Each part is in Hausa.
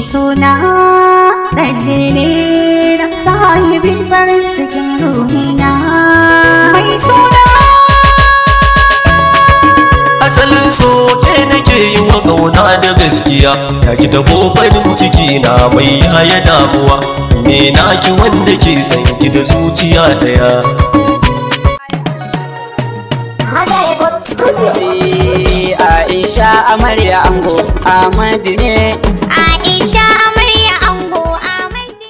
suna ɗanɗane na sahibin farin cikin ruhina mai suna asalin so ke nake yi wa ƙauna da gaskiya ta ki tabo farin ciki na mai yaya damuwa me naki wanda ke san ki da zuciya daya Eh, Aisha amarya ango Ahmadu ne Aisha amarya ango Ahmadu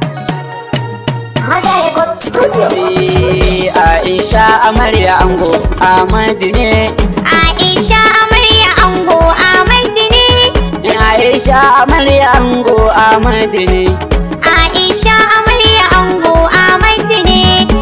Eh, Aisha amarya ango Ahmadu ne Aisha amarya ango Ahmadu ne Aisha amarya ango Ahmadu ne Aisha amarya ango Ahmadu ne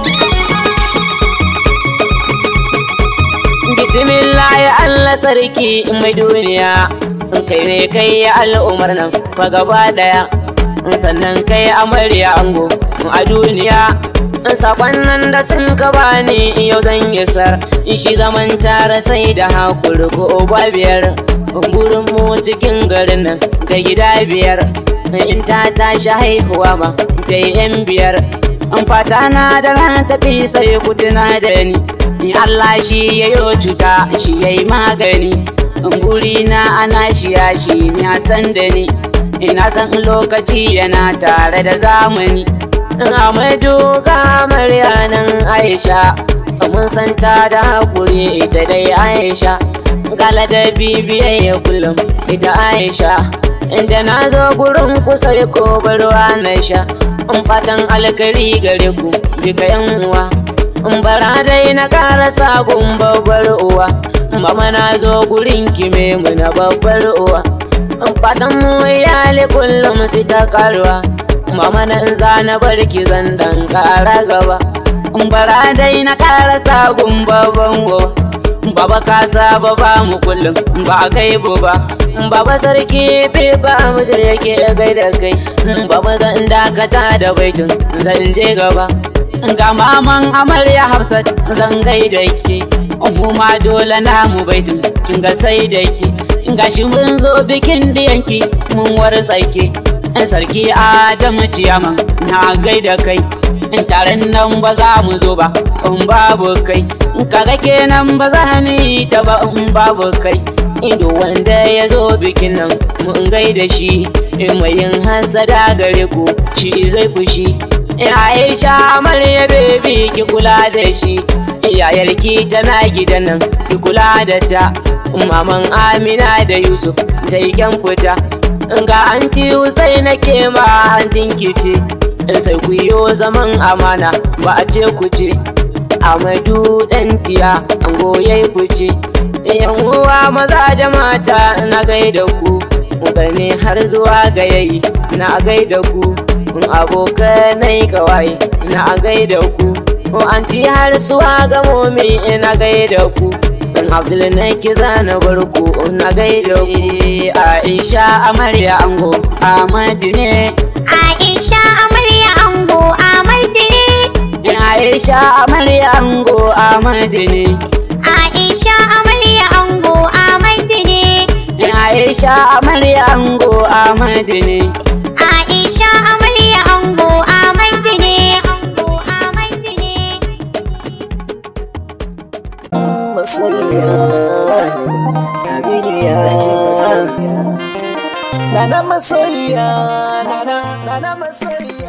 Bismillah ya Allah sarki mai duniya in kai ne kai ya al'umar nan fa gaba daya in sannan kai amarya ango a duniya in sakon nan da sun ka bani yau zan isar in shi zaman tare sai da hakuri ko ba biyar gurin mu cikin garin nan ga gida biyar in ta tashi haihuwa ma ta yi yan biyar in fata na da ranar tafi sai ku tuna da ni in Allah shi ya yi cuta shi ya yi magani in guri na ana shi ya shi ni a san da ni ina san lokaci yana tare da zamani in amadu kamar yanan aisha mun san ta da hakuri ita dai aisha gala da bibiyayya kullum ita aisha inda na zo gurin kusa ko barwa na sha in fatan alkari gare ku duka yan uwa in bara dai na karasa gun babbar uwa mama na zo gurin kime mu na babbar uwa in fatan mu iyali kullum su ta karuwa mama na in za na bar ki zan dan kara gaba in bara dai na karasa gun babban uwa Baba ka saba ba mu kullum ba a kai bu ba Baba sarki bai ba mu da yake gaida kai Baba zan dakata da baitin zan je gaba Ga maman amarya Hafsat zan gaida ke Mu ma dole na mu baitin kin ga sai da ke Gashi mun zo bikin diyanki mun wartsake Sarki Adamu ciyaman na gaida kai in taron nan ba za mu zo ba in babu kai in kaga kenan ba za ni ta ba in babu kai ido wanda ya zo bikin nan mun gaida shi in mai yin hasada gare ku shi zai fushi Aisha amarya bebi ki kula da shi yayarki tana gidan nan ki kula da ta maman Amina da Yusuf ta yi kyan fita ga anti Hussein nake ma antin kici sai ku yi zaman amana ba a ce ku ce amadu ɗan tiya an goye ku ce yan uwa maza da mata na gaida ku gane har zuwa ga yayi na gaida ku abokanai kawai na gaida ku anti har suwa ga momi na gaida ku Abdul na kiza na barku na gaida ku Aisha amarya ango Ahmadu ne Aisha amarya ango Ahmadu ne Aisha amarya ango Ahmadu ne Aisha amarya ango Ahmadu ne Aisha amarya ango Ahmadu ne Aisha amarya ango Ahmadu ne ango Ahmadu ne masoyiya Abiniya Nana masoyiya Nana Nana masoyiya